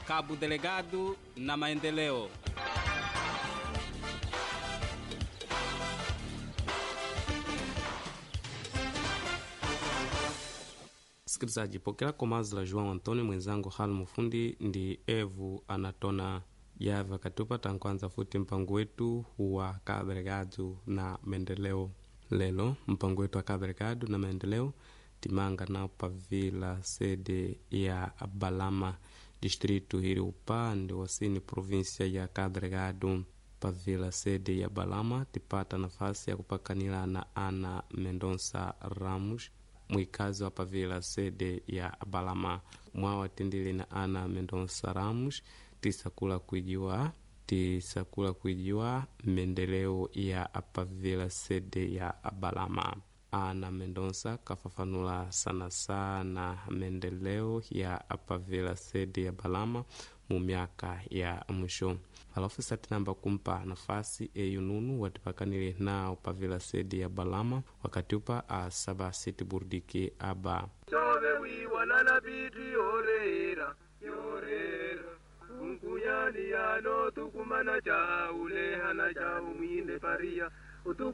Cabo Delegado na maendeleo. Msikilizaji, pokela komazi la João Antônio mwenzangu hal mufundi ndi evu anatona yava katupata nkwanza futi mpango wetu wa kaberegado na maendeleo lelo mpango wetu wa kaberegado na maendeleo timanga nao pavila sede ya balama distritu hili upande wasini provinsia ya kaberegado pavila sede ya balama tipata nafasi ya kupakanila na ana mendonça ramos mwikazi wa pavila sede ya balama mwawatindili na ana mendonça ramos tisakula kuijiwa tisakula kuijiwa maendeleo ya pavila sede ya balama ana mendonça kafafanula sana sana maendeleo ya pavila sede ya balama mu miaka ya mwisho alafu satinamba kumpa nafasi eyununu watipakanile nao pavila sedi ya balama wakati upa asaba siti burdiki aba chove wiwanana biti yorera yorera unkunyani yano tukumana chaulehana cha umwinde paria utu